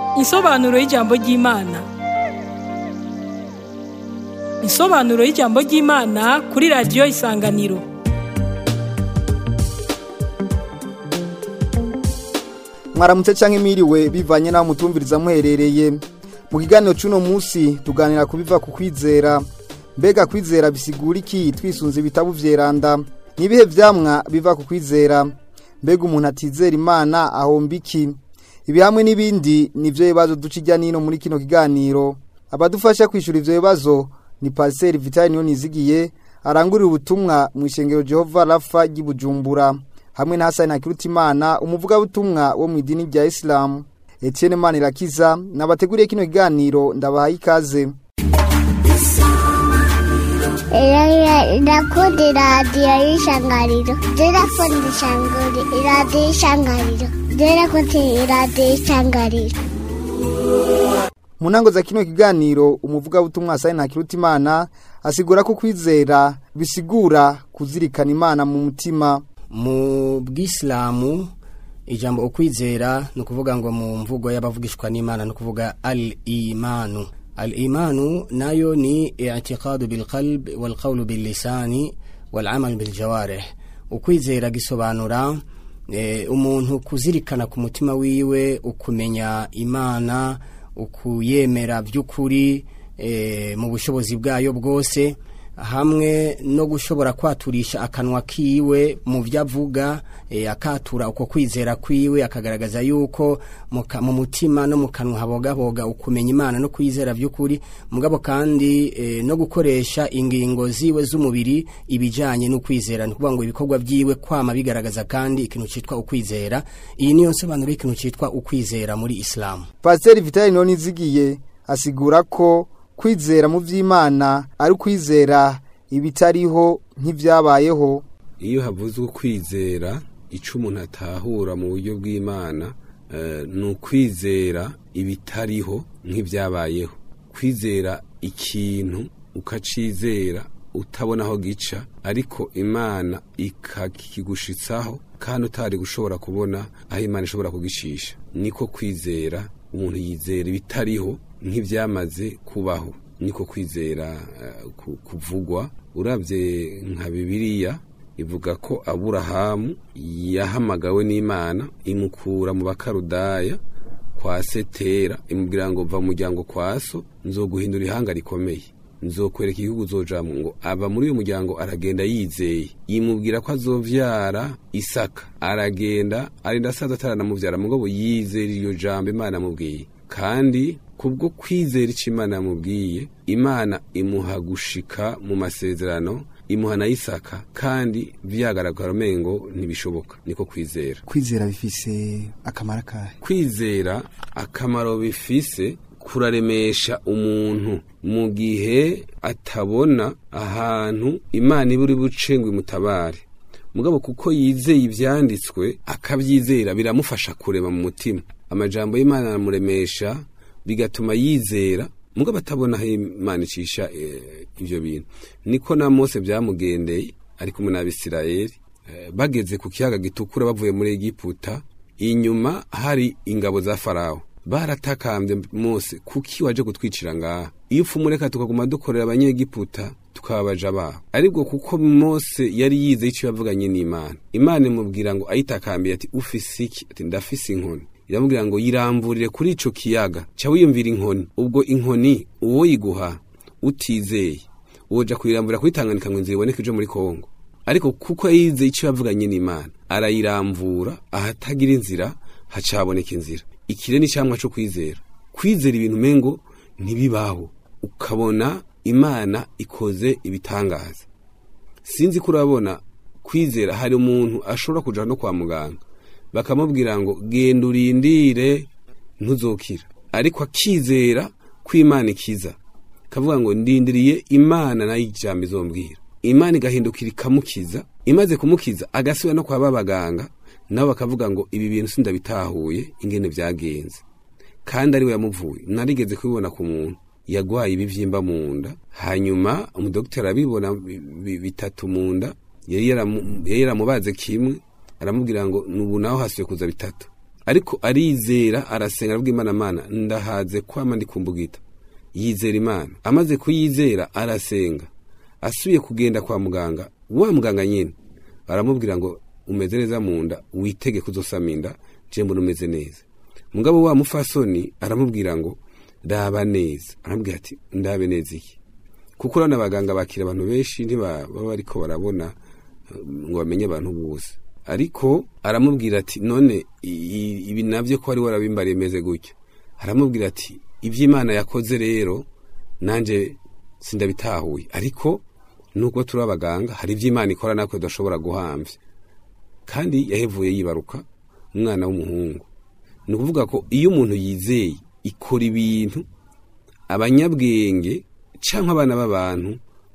Insobanuro y'ijambo ry'Imana. Insobanuro y'ijambo ry'Imana kuri radiyo Isanganiro. mwaramutse canke mwiriwe bivanye naho mutumviriza muherereye mu kiganiro c'uno musi tuganira ku biva ku kwizera mbega kwizera bisigura iki twisunze ibitabu vyeranda nibihe vyamwa biva ku kwizera mbega umuntu atizera imana ahomba iki ibi hamwe n'ibindi nivyo bibazo duca irya nino muri kino kiganiro abadufasha kwishura ivyo bibazo ni pasiteri vitali niyo nizigiye arangurira ubutumwa mu ishengero jehova rafa ry'i bujumbura hamwe na Hasani Hakirutimana umuvugabutumwa wo mu idini rya Islam Etienne Manirakiza nabateguriye kino kiganiro ndabahaye ikaze Irakundi radiyo y'ishangariro Irakundi ishanguri iradiyo y'ishangariro Irakundi iradiyo y'ishangariro mu ntango za kino kiganiro umuvugabutumwa Hasani Hakirutimana asigura ko kwizera bisigura kuzirikana imana mu mutima mu bwisilamu ijambo ukwizera ni ukuvuga ngo mu mvugo y'abavugishwa n'imana ni ukuvuga al imanu al imanu nayo ni i'tiqadu bil qalb wal qawlu bil lisani wal amal bil jawarih ukwizera gisobanura e, umuntu kuzirikana ku mutima wiwe ukumenya imana ukuyemera by'ukuri e, mu bushobozi bwayo bwose hamwe no gushobora kwaturisha akanwa kiwe mu byo avuga e, akatura uko kwizera kwiwe akagaragaza yuko mu mutima no mu kanwa habogaboga ukumenya imana no kwizera by'ukuri mugabo kandi e, no gukoresha ingingo ziwe z'umubiri ibijyanye n'ukwizera ni ukuvuga ngo ibikorwa byiwe kwama bigaragaza kandi ikintu cyitwa ukwizera iyi niyo nsobanuro y'ikintu cyitwa ukwizera muri isilamu pasiteri vitali niyo nizigiye asigura ko kwizera mu by'imana ari ukwizera ibitariho nk'ibyabayeho iyo havuzwe kwizera icyo umuntu atahura mu buryo bw'imana ni ukwizera ibitariho nk'ibyabayeho kwizera ikintu ukacizera utabona aho gica ariko imana ikakigushitsaho kandi utari gushobora kubona aho imana ishobora kugishisha niko kwizera umuntu yizera ibitariho nk'ibyamaze kubaho niko kwizera kuvugwa urabye nka bibiliya ivuga ko aburahamu yahamagawe n'imana imukura mu bakarudaya kwa setera imubwira ngo va mu muryango kwa so nzoguhindura ihanga rikomeye nzokwereka igihugu uzojamo ngo aba muri uyu muryango aragenda yizeye yimubwira ko azovyara isaka aragenda arinda asaza ataranamuvyara mugabo yizera iryo jambo imana amubwiye kandi kubwo kwizera icyo imana yamubwiye imana imuha gushika mu masezerano imuha na isaka kandi byagaragara umengo ntibishoboka niko kwizera kwizera bifise akamaro kahe kwizera akamaro bifise kuraremesha umuntu mu gihe atabona ahantu imana iba uri buce ngo imutabare mugabo kuko yizeye ibyanditswe akabyizera biramufasha kurema mu mutima amajambo y'imana aramuremesha bigatuma yizera mugabo atabona aho imana icisha ibyo bintu niko na mose byamugendeye ari kumwe n'abisirayeli bageze ku kiyaga gitukura bavuye muri egiputa inyuma hari ingabo za farawo baratakambye mose kuki waje kutwicira ngaha iyo upfumureka tukaguma dukorera abanyegiputa tukababaja baho aribwo kuko mose yari yizeye icyo yavuganye n'imana imana imubwira ngo ayitakambiye ati ufise iki ati ndafise inkoni iramubwira ngo yiramburire kuri ico kiyaga ca wiyumvira inkoni ubwo inkoni uwo yiguha utizeye woja kuyirambura kuri Tanganyika ngo inzira iboneke ije muri Kongo ariko kuko yizeye icyo yavuganye n'Imana arayirambura ahatagira inzira hacaboneka inzira ikire ni cyamwa cyo kwizera kwizera ibintu mengo ntibibaho ukabona Imana ikoze ibitangaza sinzi ko urabona kwizera hari umuntu ashobora kuja no kwa muganga bakamubwira ngo genda urindire ntuzokira ariko akizera ko imana ikiza kavuga ngo ndindiriye imana nayo ijambo izombwira imana igahindukira ikamukiza imaze kumukiza agasubira no kwa babaganga nabo bakavuga ngo ibi bintu sindabitahuye ingene byagenze kandi ari we yamuvuye narigeze kubibona ku muntu yagwaye ibivyimba mu nda hanyuma umudokiteri arabibona bitatu mu nda yari yaramubaze kimwe aramubwira ngo nubu naho hasuye kuza bitatu ariko arizera arasenga aravuga imana mana ndahaze kwama ndi kumbugita yizera imana amaze kuyizera arasenga asubiye kugenda kwa muganga wa muganga nyine aramubwira ngo umeze neza mu nda witege kuzosama inda je mbona umeze neza mugabo wa mufasoni aramubwira ngo raba neza aramubwira ati ndabe neza iki kuko urabona abaganga bakira abantu benshi ntibaba bariko barabona eh, ngo bamenye abantu bose ariko aramubwira ati none i- i- ibi navyo ko wari warabimbariye meze gutya aramubwira ati ivy'imana yakoze rero nanje sindabitahuye ariko nubwo turi abaganga hari ivy'imana ikora natwe tudashobora guhamvya kandi yahevuye yibaruka umwana w'umuhungu ni ukuvuga ko iyo umuntu yizeye ikora ibintu abanyabwenge cyangwa abana b'abantu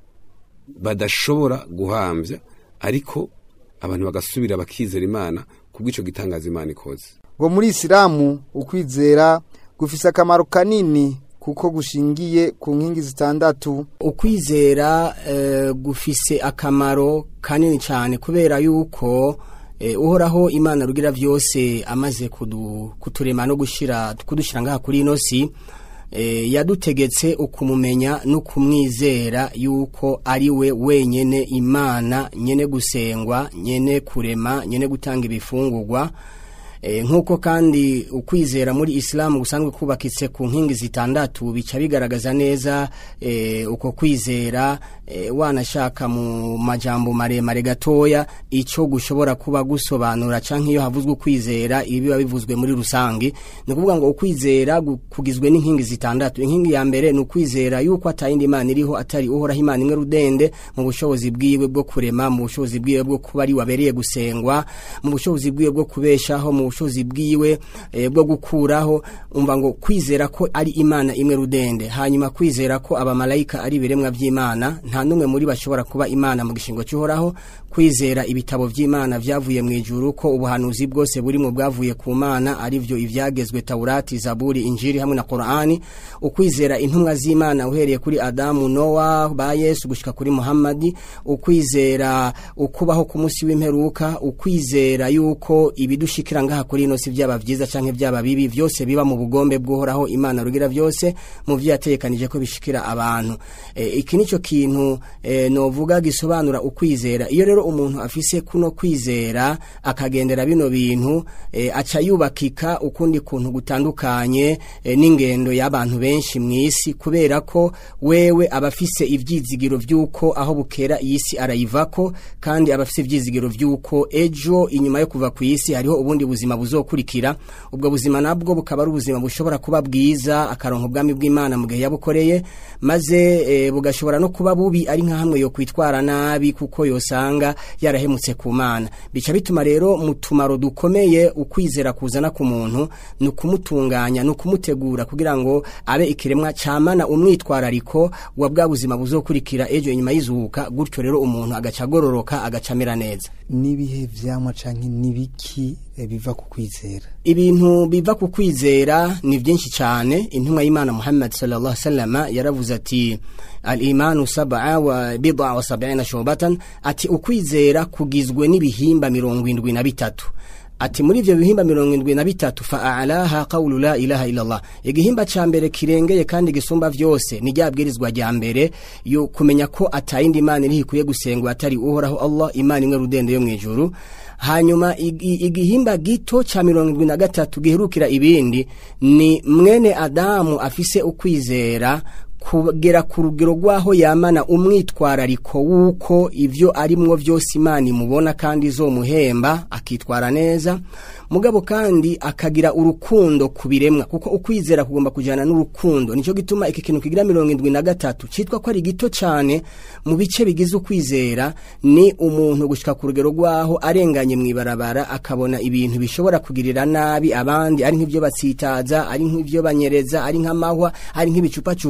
badashobora guhambya ariko abantu bagasubira bakizera imana kubw'icyo gitangaza imana ikoze ngo muri isilamu ukwizera gufise akamaro kanini kuko gushingiye ku nkingi zitandatu ukwizera eh, gufise akamaro kanini cyane kubera yuko eh, uhoraho imana rugira byose amaze kudu, kuturema no gushira kudushyira ngaha kuri ino si eh, yadutegetse ukumumenya no kumwizera yuko ari we wenyene imana nyene gusengwa nyene kurema nyene gutanga ibifungurwa E, nk'uko kandi ukwizera muri isilamu gusanzwe kubakitse ku nkingi zitandatu bica bigaragaza neza e, uko kwizera e, wanashaka mu majambo maremare gatoya icyo gushobora kuba gusobanura canke iyo havuzwe ukwizera ibi biba bivuzwe muri rusange ni ukuvuga ngo ukwizera gu- kugizwe n'inkingi zitandatu inkingi ya mbere ni ukwizera yuko atayindi imana iriho atari uhoraho imana imwe rudende mu bushobozi bwiwe bwo kurema mu bushobozi bwiwe bwo kuba ari wabereye gusengwa mu bushobozi bwiwe bwo kubeshaho mu bushobozi bwiwe eh, bwo gukuraho umva ngo kwizera ko ari imana imwe rudende hanyuma kwizera ko abamarayika ari ibiremwa by'imana nta n'umwe muri bashobora kuba imana mu gishingo cy'uhoraho kwizera ibitabo by'imana byavuye mu ijuru ko ubuhanuzi bwose buri mu bwavuye ku mana ari byo ibyagezwe taurati zaburi injiri hamwe na korani ukwizera intumwa z'imana uhereye kuri adamu nowa ba yesu gushika kuri muhammadi ukwizera ukubaho ku munsi w'imperuka ukwizera yuko ibidushikira ngaha kuri ino si byaba byiza canke byaba bibi byose biba mu bugombe bw'uhoraho imana rugira byose mu byo yategekanije ko bishikira abantu e, iki nico kintu e, novuga gisobanura ukwizera iyo rero umuntu afise kuno kwizera akagendera bino bintu e, aca yubakika ukundi kuntu gutandukanye e, n'ingendo y'abantu benshi mu isi kubera ko wewe aba afise ivyizigiro vy'uko aho bukera iyi si arayivako kandi aba afise ivyizigiro vy'uko ejo inyuma yo kuva ku isi hariho ubundi buzima buzokurikira ubwo buzima nabwo bukaba ari ubuzima bushobora kuba bwiza akaronka ubwami bw'imana mu gihe yabukoreye maze e, bugashobora no kuba bubi ari nka hamwe yo kwitwara nabi kuko yosanga yarahemutse ku mana bica bituma rero mu tumaro dukomeye ukwizera kuzana ku muntu ni ukumutunganya ni ukumutegura kugira ngo abe ikiremwa camana umwitwarariko wa bwa buzima buzokurikira ejo inyuma y'izuka gutyo rero umuntu agaca agororoka agaca amera neza n'ibihe vyamwa canke n'ibiki eh, biva ku kwizera ibintu biva ku kwizera ni byinshi cyane intumwa y'imana muhammad sallallahu alaihi wasallam yaravuze ati al-imanu sab'a wa bid'a wa sab'ina shubatan ati ukwizera kugizwe n'ibihimba mirongo indwi na bitatu ati muri ivyo bihimba mirongo indwi na bitatu fa'alaha qawlu la ilaha illallah igihimba ca mbere kirengeye kandi gisumba vyose ni ryabwirizwa rya mbere yo kumenya ko atayindi imana iri ikwiye gusengwa atari uhoraho allah imana imwe rudende yo mwijuru hanyuma igi- igihimba gito ca mirongo indwi na gatatu giherukira ibindi ni mwene adamu afise ukwizera kugera ku rugero rw'aho yamana umwitwarariko w'uko ibyo arimwo byose imana imubona kandi izomuhemba akitwara neza mugabo kandi akagira urukundo ku biremwa kuko ukwizera kugomba kujyana n'urukundo nicyo gituma iki kintu kigira mirongo indwi na gatatu cyitwa ko ari gito cyane mu bice bigize ukwizera ni umuntu gushyika ku rugero rw'aho arenganye mu ibarabara akabona ibintu bishobora kugirira nabi abandi ari nk'ibyo batsitaza ari nk'ibyo banyereza ari nk'amahwa ari nk'ibicupacupa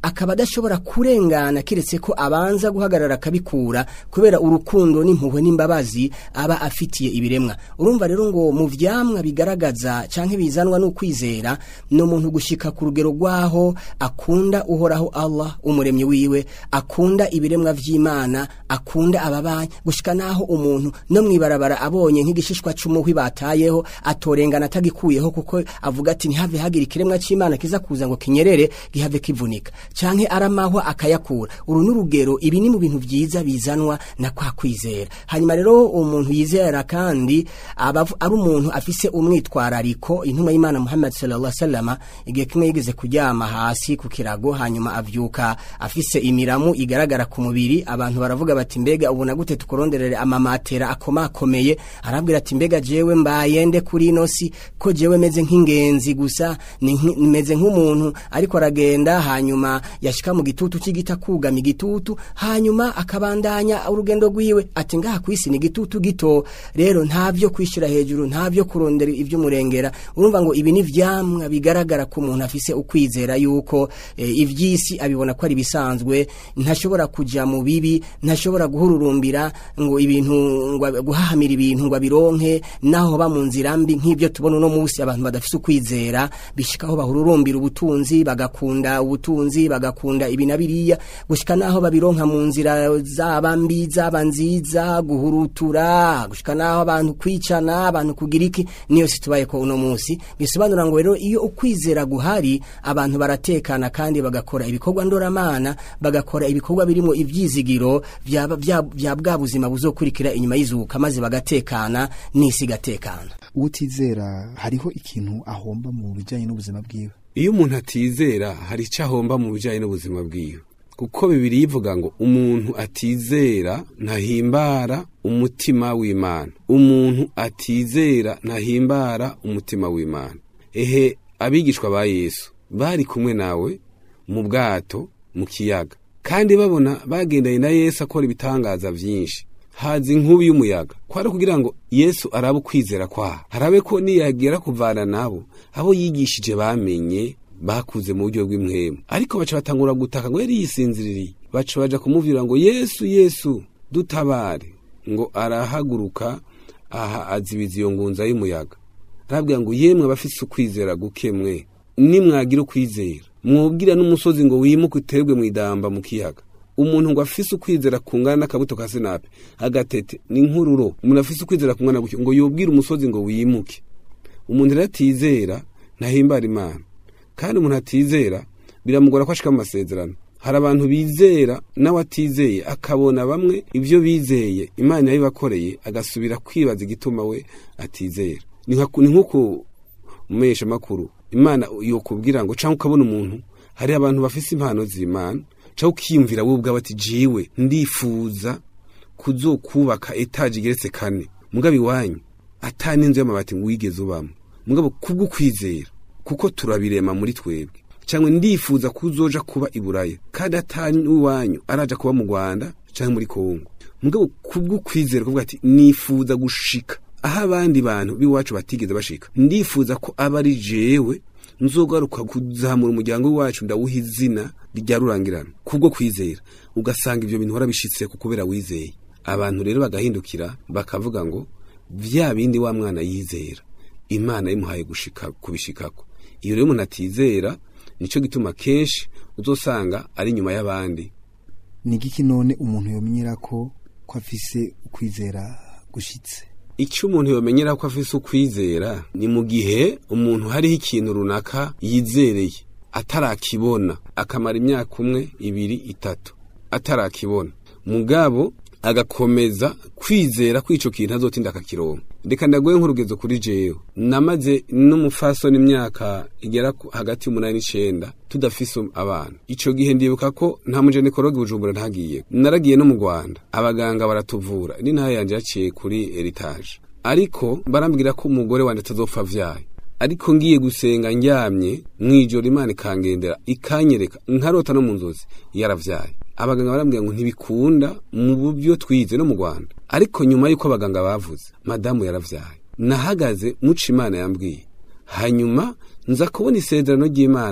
akaba adashobora kurengana keretse ko abanza guhagarara akabikura kubera urukundo n'impuhwe n'imbabazi aba afitiye ibiremwa urumva rero ngo mu vyamwa bigaragaza canke bizanwa n'ukwizera ni umuntu gushika ku rugero rwaho akunda uhoraho Allah umuremyi wiwe akunda ibiremwa vy'Imana akunda ababanyi gushika naho umuntu no mwibarabara abonye nk'igishishwa c'umuhwi batayeho atorengana atagikuyeho kuko avuga ati ntihave hagira ikiremwa c'Imana kiza kuza ngo kinyerere gihave kivunika canke aramahwa akayakura uru n'urugero ibi ni mu bintu vyiza bizanwa na kwa kwizera hanyuma rero umuntu yizera kandi aba ari umuntu afise umwitwarariko intumwa y'Imana Muhammad sallallahu alaihi wasallam igihe kimwe yigeze kuryama hasi ku kirago hanyuma avyuka afise imiramu igaragara ku mubiri abantu baravuga bati mbega ubona gute tukoronderere amamatera akomakomeye arabwira ati mbega jewe mbaye nde kuri ino si ko jewe meze nk'ingenzi gusa ni nki- meze nk'umuntu ariko aragenda hanyuma yashika mu gitutu c'igita kugama igitutu hanyuma akabandanya urugendo rwiwe ati ngaha kwisi ni igitutu gito rero ntavyo kwishira hejuru ntavyo kurondera ivy'umurengera urumva ngo ibi ni vyamwa bigaragara ko umuntu afise ukwizera yuko e, ivy'isi abibona ko ari bisanzwe ntashobora kuja mu bibi ntashobora guhururumbira ngo ibintu ngo ab- guhahamira ibintu ngo abironke naho ba mu nzira mbi nk'ibyo tubona uno munsi abantu badafise ukwizera bishikaho bahururumbira ubutunzi bagakunda ubutunzi bagakunda ibi na biriya gushika naho babironka mu nzira zaba mbi zaba nziza guhurutura gushika naho abantu kwicana abantu kugira iki niyo situbaye ko uno munsi bisobanura ngo rero iyo ukwizera guhari abantu baratekana kandi bagakora ibikorwa ndoramana bagakora ibikorwa birimo ivyizigiro vya vya- vya bwa buzima buzokurikira inyuma y'izuka maze bagatekana n'isi igatekana utizera hariho ikintu ahomba mu bijyanye n'ubuzima bwiwe iyo umuntu atizera hari icyo ahomba mu bijyanye n'ubuzima bwiwe kuko bibiri yivuga ngo umuntu atizera ntahimbara umutima w'imana umuntu atizera ntahimbara umutima w'imana ehe abigishwa ba yesu bari kumwe nawe mu bwato mu kiyaga kandi babona bagendanye na yesu akora ibitangaza byinshi haza inkubi y'umuyaga kwari kugira ngo yesu arabe ukwizera kwaho harabe ko niyagera kuvana nabo abo yigishije bamenye bakuze mu buryo bw'imwemu ariko baca batangura gutaka ngo yari yisinziririye baca baja kumubwira ngo yesu yesu dutabare ngo arahaguruka aha azibiza iyo ngunza y'umuyaga arabwira ngo yemwe abafise ukwizera guke mwe nimwagira ukwizera mwubwira n'umusozi ngo wimuke uterwe mu idamba mu kiyaga umuntu ngo afise ukwizera kungana n'akabuto ka sinape agatete ni nk'ururo umuntu afise ukwizera kungana gutyo ngo yubwire umusozi ngo wimuke umuntu rero atizera ntahimbara imana kandi umuntu atizera biramugora ko ashika mu masezerano hari abantu bizera nawe atizeye akabona bamwe ibyo bizeye imana yabibakoreye agasubira kwibaza igituma we atizera ni nka- ni nk'uko umesha makuru imana yokubwira ngo cyangwa ukabona umuntu hari abantu bafise impano z'imana cyangwa ukiyumvira wowe ubwawe ati jiwe ndifuza kuzokubaka etaje igeretse kane mugabo iwanyu ata n'inzu y'amabati ngo wigeze ubamo mugabo kubwo kwizera kuko turabirema muri twebwe cyangwa ndifuza kuzoja kuba i buraya kandi atani iwanyu araja kuba mu rwanda cyangwa muri kongo mugabo kubwo kwizera kuvuga ati nifuza gushika aho abandi bantu b'iwacu batigeze bashika ndifuza ko aba ari jewe nzogaruka kuzamura umuryango w'iwacu ndawuha izina rya rurangirana kubwo kwizera ugasanga ibyo bintu warabishitse ku kubera wizeye abantu rero bagahindukira bakavuga ngo vya bindi wa mwana yizera imana yimuhaye gushika kubishikako iyo rero umuntu atizera nico gituma kenshi uzosanga ari inyuma y'abandi ni igiki none umuntu yomenyera ko ko afise ukwizera gushitse icyo umuntu yomenyera ko afise ukwizera ni mu gihe umuntu hariho ikintu runaka yizereye atarakibona akamara imyaka umwe ibiri itatu atarakibona mugabo agakomeza kwizera ko ico kintu azotinda akakironka reka ndaguhe nk'urugezo kuri jewe namaze n'umufasoni imyaka igera ku- hagati y'umunani n'icenda tudafise abana ico gihe ndibuka ko nta mujenikologi bujumbura ntagiye naragiye no mu rwanda abaganga baratuvura n'intaha yanje yaciye kuri eritage ariko barambwira ko umugore wanje atazopfa avyaye ariko ngiye gusenga ndyamye mwijoro imana ikangendera ikanyereka nkarota no mu nzozi yaravyaye abaganga barambwira ngo ntibikunda mu buryo twize no mu rwanda ariko nyuma y'uko abaganga bavuze madamu yaravyaye nahagaze muca imana yambwiye hanyuma nza kubona isezerano ry'imana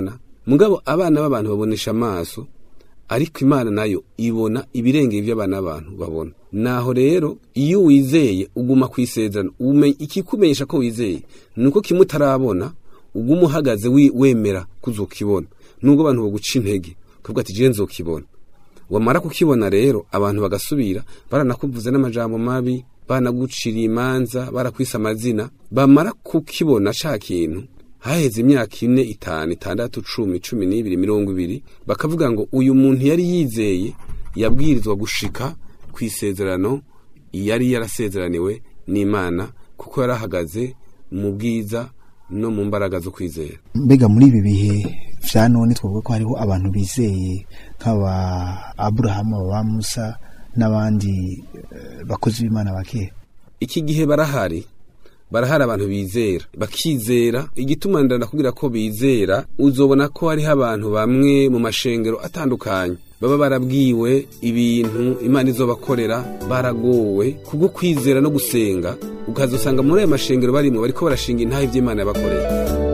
mugabo abana b'abantu babonesha amaso ariko imana nayo ibona ibirengeye ibyo abana b'abantu babona naho rero iyo wizeye uguma ku isezerano umenye- ikikumenyesha ko wizeye ni uko kimwe utarabona uguma uhagaze wi- wemera kuzokibona nubwo abantu baguca intege kuvuga ati je nzokibona wamara kukibona rero abantu bagasubira baranakuvuze n'amajambo mabi banaguciriye imanza barakwise amazina bamara kukibona ca kintu haheze imyaka ine itanu itandatu cumi cumi n'ibiri mirongo ibiri bakavuga ngo uyu muntu yari yizeye yabwirizwa gushika ku isezerano yari yarasezeraniwe n'imana kuko yari ahagaze mu bwiza no mu mbaraga zo kwizera mbega muri ibi bihe vya none twavuga ko hariho abantu bizeye nk'aba aburahamu aba musa n'abandi eh, bakozi b'imana bakera iki gihe barahari barahari abantu bizera bakizera igituma ndakubwira ko bizera uzobona ko hariho abantu bamwe mu mashengero atandukanye baba barabwiwe ibintu imana izobakorera baragowe kubwo kwizera no gusenga ukazosanga muri ayo mashengero barimo bariko barashinga intahe ivy'imana yabakorera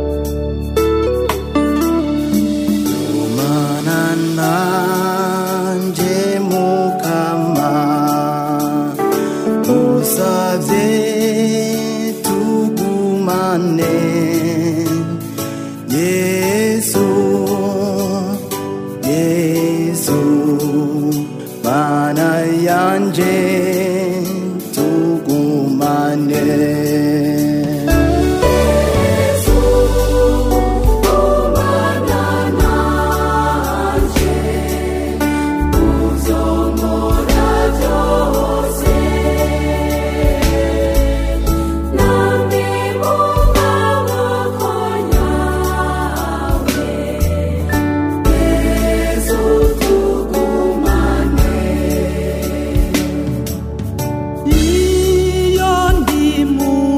Mana nanje mukama usavye tugumane Yesu Yesu Mana yanje tugumane iyo ndi mu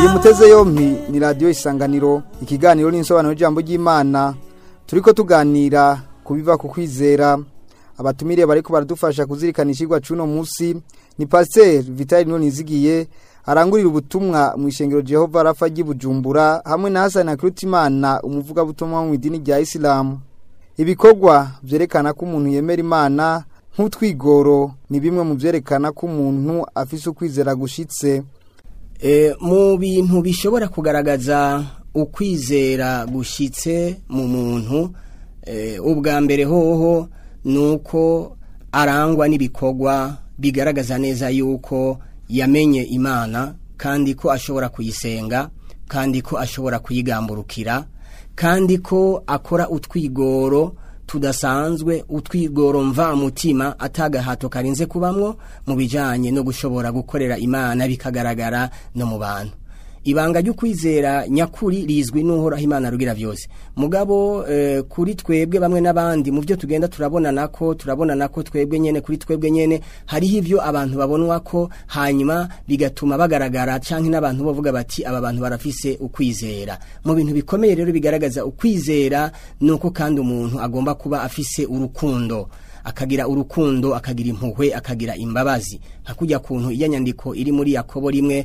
muteze yompi ni radiyo isanganiro ikiganiro n'insobanuro y'ijambo ry'imana turi ko tuganira ku biva ku kwizera abatumire bari ko baradufasha kuzirikana ishyirwa cy'uno munsi ni pasiteri vitali nonizigiye arangurira ubutumwa mu ishengero Jehova rafa ry'ibujumbura hamwe na hasani Imana umuvugabutumwa mu idini rya isilamu ibikorwa byerekana ko umuntu yemera imana nk'utwigoro ni bimwe mu byerekana ko umuntu afise ukwizera gushitse E, mu bintu bishobora kugaragaza ukwizera gushitse mu muntu e, ubwa mbere hoho nuko arangwa n'ibikorwa bigaragaza neza yuko yamenye imana kandi ko ashobora kuyisenga kandi ko ashobora kuyigamburukira kandi ko akora utwigoro tudasanzwe utwigoro mva mutima atagahato karinze kubamwo mu bijanye no gushobora gukorera imana bikagaragara no mu bantu ibanga ry'ukwizera nyakuri rizwi n'uhoraho imana rugira byose mugabo eh, kuri twebwe bamwe n'abandi mu byo tugenda turabonana ko turabonana ko twebwe nyene kuri twebwe nyene hariho ivyo abantu babonwa ko hanyuma bigatuma bagaragara canke n'abantu bavuga bati aba bantu barafise ukwizera mu bintu bikomeye rero bigaragaza ukwizera nuko kandi umuntu agomba kuba afise urukundo akagira urukundo akagira impuhwe akagira imbabazi nka kujya kuntu iya nyandiko iri muri yakobo rimwe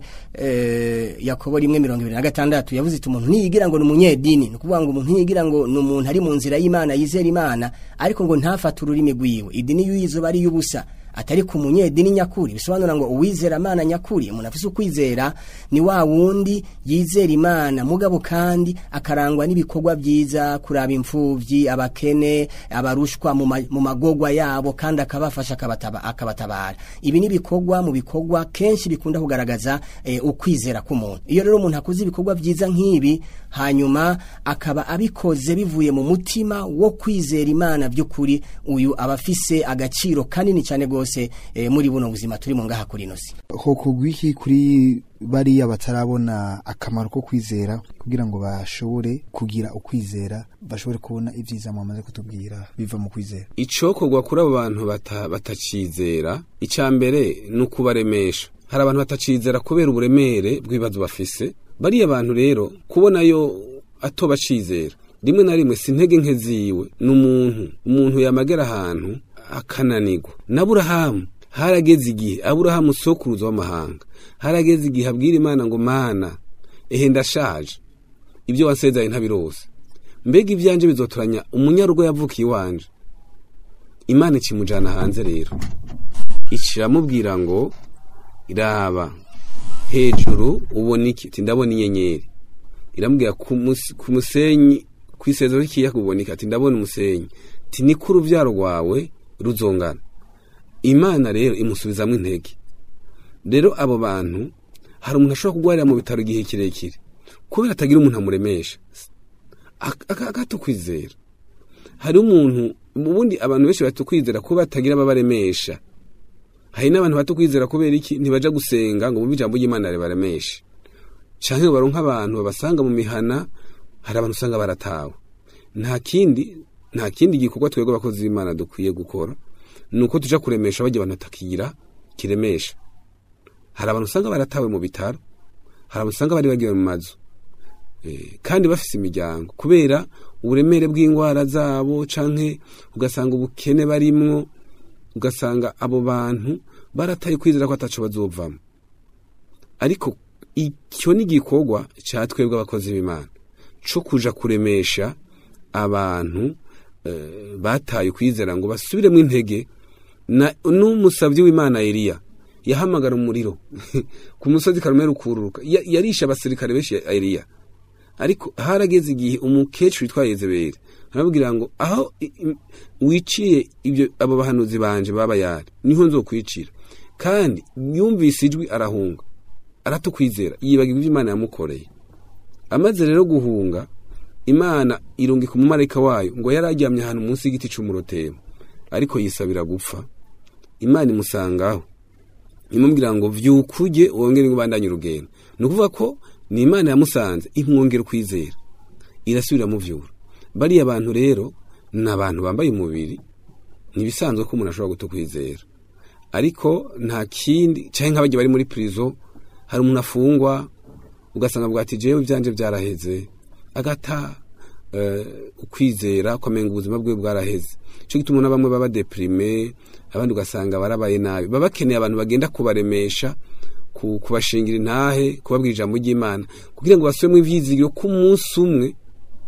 eh, yakobo rimwe mirongo ibiri na gatandatu yavuze iti umuntu ntiyigira ngo ni umunyedini ni ukuvuga ngo umuntu ntiyigira ngo ni umuntu ari mu nzira y'imana yizera imana ariko ngo ntafate ururimi rwiwe idini y'uyizuba ari y'ubusa atari ku munyedini nyakuri bisobanura ngo uwizera imana nyakuri umuntu afise ukwizera ni wa wundi yizera imana mugabo kandi akarangwa n'ibikorwa byiza kuraba imfuvyi abakene abarushwa mu ma- mu magogwa yabo kandi akabafasha akabataba- akabatabara ibi ni ibikorwa mu bikorwa kenshi bikunda kugaragaza eh, ukwizera k'umuntu iyo rero umuntu akoze ibikorwa byiza nk'ibi hanyuma akaba abikoze bivuye mu mutima wo kwizera imana by'ukuri uyu aba afise agaciro kanini cyane rwose eh, muri buno buzima turi mu ngaha kuri ino si hoko gwiki kuri bariya batarabona akamaro ko kwizera kugira ngo bashobore kugira ukwizera bashobore kubona ibyiza mwamaze kutubwira biva mu kwizera icokorwa kuri abo bantu bata- batacizera icya mbere ni ukubaremesha hari abantu batacizera kubera uburemere bw'ibibazo bafise bariya bantu rero kubonayo atobacizera rimwe na rimwe si intege nke ziwe ni umuntu umuntu yamagera ahantu akananirwa na burahamu harageze igihe aburahamu sokuruza w'amahanga harageze igihe abwira imana ngo mana ehe ndashaje ibyo wansezeranye ntabirose mbega ibyanje bizotoranya umunyarugo yavukiye iwanje imana ikimujana hanze rero ikiramubwira ngo iraba hejuru ubona iki ati ndabona inyenyeri iramubwira ku mus- ku musenyi ku isezero ry'ikiyaga ubona iki ati ndabona umusenyi ati niko urubyaro rwawe ruzongana imana rero imusubizamo intege rero abo bantu hari umuntu ashobora kurwarira mu bitaro igihe kirekire kubera atagira umuntu amuremesha Ak- ak- akatukwizera hari umuntu ubundi abantu benshi batukwizera kuba batagira ababaremesha hari n'abantu batukwizera kubera iki ntibaja gusenga ngo bumve ijambo ry'imana ribaremeshe canke ngo baronke abantu babasanga mu mihana hari abantu usanga baratawe nta kindi nta kindi gikorwa twebwe abakozi b'imana dukwiye gukora ni uko tuja kuremesha bajya abantu batakigira kiremesha hari abantu usanga baratawe mu bitaro hari abantu usanga bari bagiwe mu mazu Eh, kandi bafise imiryango kubera uburemere bw'indwara zabo canke ugasanga ubukene barimwo ugasanga abo bantu barataye kwizera ko ataco bazovamo ariko icyo ni igikorwa cya twebwe abakozi b'imana co kuja kuremesha abantu eh, bataye kwizera ngo basubiremo intege na n'umusabyi w'imana Eliya yahamagara umuriro ku musozi Karumeli ukururuka Ya- yarisha abasirikare benshi ya Eliya ariko harageze igihe umukecuru witwa Yezebeli arababwira ngo aho i- i- wiciye ibyo abo bahanuzi banje baba yari niho nzokwicira kandi yumvise ijwi arahunga aratukwizera yibagirwa ibyo Imana yamukoreye amaze rero guhunga imana irungika umumarayika wayo ngo yari aryamye ahantu munsi y'igiti cy'umurotebo ariko yisabira gupfa imana imusangaho imubwira ngo vyukuje wongere ubandanye urugendo ni ukuvuga ko ni imana yamusanze imwongera ukwizera irasubira mu vyura bariya abantu rero ni abantu bambaye umubiri ntibisanzwe ko umuntu ashobora guta ukwizera ariko nta kindi canke nk'abagiye bari muri prison hari umuntu afungwa ugasanga bwa ati jewe ivyanje vyaraheze agata eh, ukwizera kwamenga ubuzima bwe bwaraheze cyo gituma na bamwe baba deprime abandi ugasanga barabaye nabi baba bakeneye abantu bagenda kubaremesha ku- kubashingira intahe kubabwira ijambo ry'imana kugira ngo basubiremo ivyizigiro ko umunsi umwe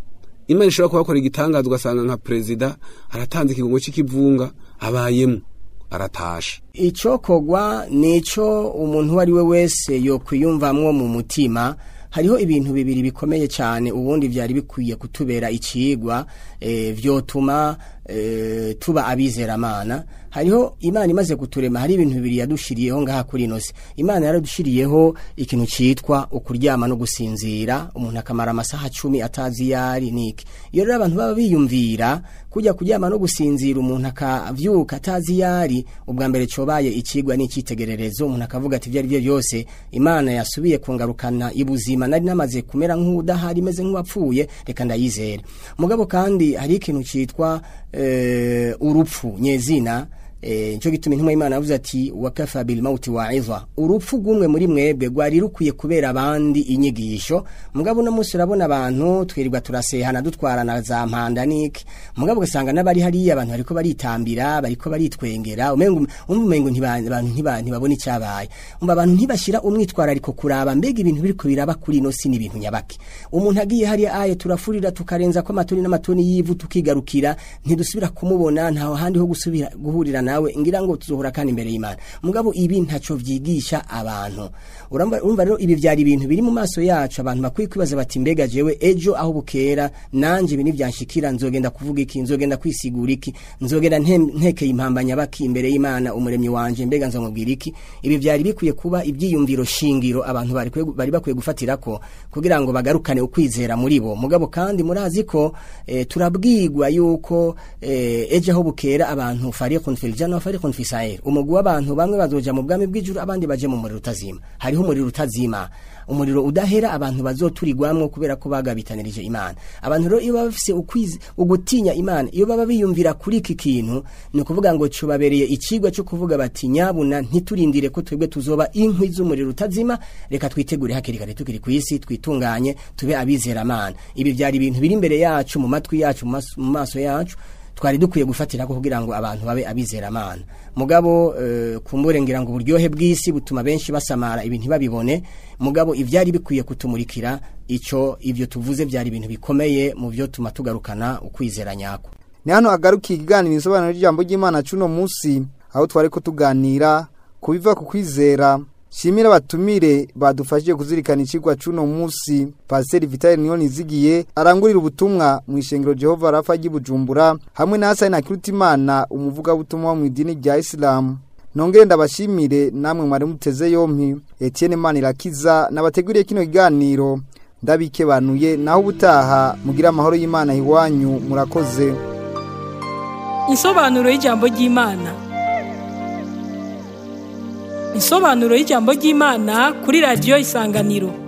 imana ishobora kubakora igitangaza ugasanga nka perezida aratanze ikigongo c'ikivunga abayemo aratasha icokogwa nico umuntu uwo ari we wese yokwiyumvamwo mu mutima hariho ibintu bibiri bikomeye cyane ubundi byari bikwiye kutubera ikigwa e, vyotuma e, tuba abizeramana hariho imana imaze kuturema hari ibintu bibiri yadushiriyeho ngaha kuri ino si imana yaradushiriyeho ikintu citwa ukuryama no gusinzira umuntu akamara amasaha cumi atazi yari niki iyo rero abantu baba biyumvira kujya kuryama no gusinzira umuntu akavyuka atazi yari ubwa mbere cobaye ikigwa n'icitegererezo umuntu akavuga ati ibyo ari byo byose imana yasubiye kungarukana ibuzima nari namaze kumera nk'udahari meze nk'uwapfuye reka ndayizere mugabo kandi hari ikintu citwa eh, urupfu nyezina Eh, nico gituma intumwa y'Imana yavuze ati wakafa bil mauti wa'iza urupfu gumwe muri mwebwe gwari rukwiye kubera abandi inyigisho mugabo no munsi urabona abantu twirirwa turasehana dutwarana za mpanda niki mugabo ugasanga n'abari hariya abantu bariko baritambira bariko baritwengera umengo umva umengo ntiba- abantu ntiba- ntibabona icyabaye umva abantu ntibashira umwitwarariko kuraba mbega ibintu biriko biraba kuri ino si n'ibintu nyabaki umuntu agiye hariya aye turafurira tukarenza ko amatoni n'amatoni y'ivu tukigarukira ntidusubira kumubona ntaho handi ho gusubira guhurira nawe ngira ngo tuzohora kandi imbere y'Imana mugabo ibi ntaco vyigisha abantu urumva urumva rero ibi vyari ibintu biri mu maso yacu abantu bakwiye kwibaza bati mbega jewe ejo aho bukera nanje ibi nivyanshikira nzogenda kuvuga iki nzogenda kwisigura iki nzogenda nte- ntekeye impambanya baki imbere y'Imana umuremyi wanje mbega nzomubwira iki ibi vyari bikwiye kuba ibyiyumviro shingiro abantu bari kwe- bari bakwiye gufatirako kugira ngo bagarukane ukwizera muri bo mugabo kandi murazi ko eh, turabwigwa yuko eh, ejo aho bukera abantu fariqun fil janna wa fariqun fi sa'ir umugwi w'abantu bamwe bazoja mu bwami bw'ijuru abandi baje mu muriro utazima hariho umuriro utazima umuriro udahera abantu bazoturigwamwo kubera ko bagabitanirije imana abantu rero iyo baba bafise ukwizi ugutinya imana iyo baba biyumvira kuri iki kintu ni ukuvuga ngo cubabereye ikigwa cyo kuvuga bati nyabuna ntiturindire ko twebwe tuzoba inkwi z'umuriro utazima reka twitegure hakiri kare tukiri ku isi twitunganye tube abizeramana ibi byari ibintu biri imbere yacu mu matwi yacu mu mas- mu maso yacu twari dukwiye gufatira ko kugira ngo abantu babe abizeramana mugabo eh, kumbure ngira ngo uburyohe bw'isi butuma benshi basamara ibintu ntibabibone mugabo ivyari bikwiye kutumurikira ico ivyo tuvuze byari ibintu bikomeye mu byo tuma tugarukana ukwizera nyako ni hano hagarukiye ikiganiro isobanuro ry'ijambo ry'imana cuno munsi aho twari ko tuganira ku biva ku kwizera shimira abatumire badufashije kuzirikana ikigwa cuno munsi pasiteri vitali niyo nizigiye arangurira ubutumwa mu ishengero jehova rafa ry'ibujumbura hamwe na hasani nakirutimana umuvugabutumwa wo mu idini rya isilamu nongere ndabashimire namwe mwari muteze yompi etienne manirakiza nabateguriye kino kiganiro ndabikebanuye naho ubutaha mugira amahoro y'imana iwanyu murakoze Insobanuro y'ijambo ry'Imana. Insobanuro y'ijambo ry'Imana kuri radio Isanganiro.